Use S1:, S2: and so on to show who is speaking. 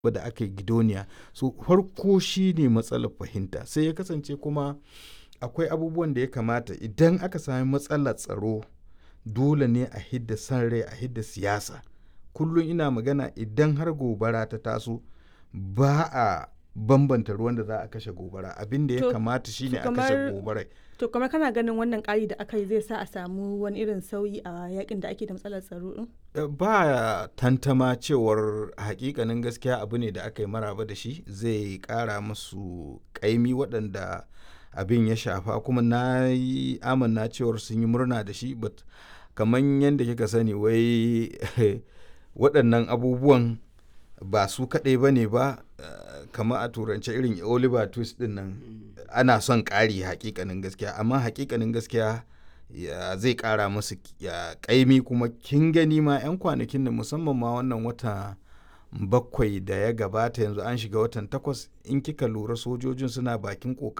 S1: da aka yi gidoniya so farko shi ne matsalar fahimta sai ya kasance kuma akwai abubuwan da ya kamata idan aka sami matsalar tsaro dole ne a hidda san rai a hidda siyasa kullum ina magana idan har gobara ta taso ba a bambanta ruwan da za a kashe gobara abin da ya
S2: To-
S1: kamata shine
S2: to
S1: a kashe
S2: kamar-
S1: gobarai
S2: To kamar kana ganin wannan ƙari da aka yi zai sa a samu wani irin sauyi a yakin da ake da matsalar tsaro din?
S1: Eh, ba tantama cewar hakikanin gaskiya abu ne da aka yi maraba da shi zai kara musu kaimi waɗanda abin ya shafa kuma na yi amanna cewar sun yi murna da shi but kamar yadda kika sani wai waɗannan abubuwan ba su kaɗai ba ne ba eh, kamar a turance irin oliver twist ɗin nan ana son ƙari hakikanin gaskiya amma hakikanin gaskiya ya zai kara musu ya kaimi kuma kin gani ma 'yan kwanakin da musamman ma wannan wata bakwai da ya gabata yanzu an shiga watan takwas in kika lura sojojin suna bakin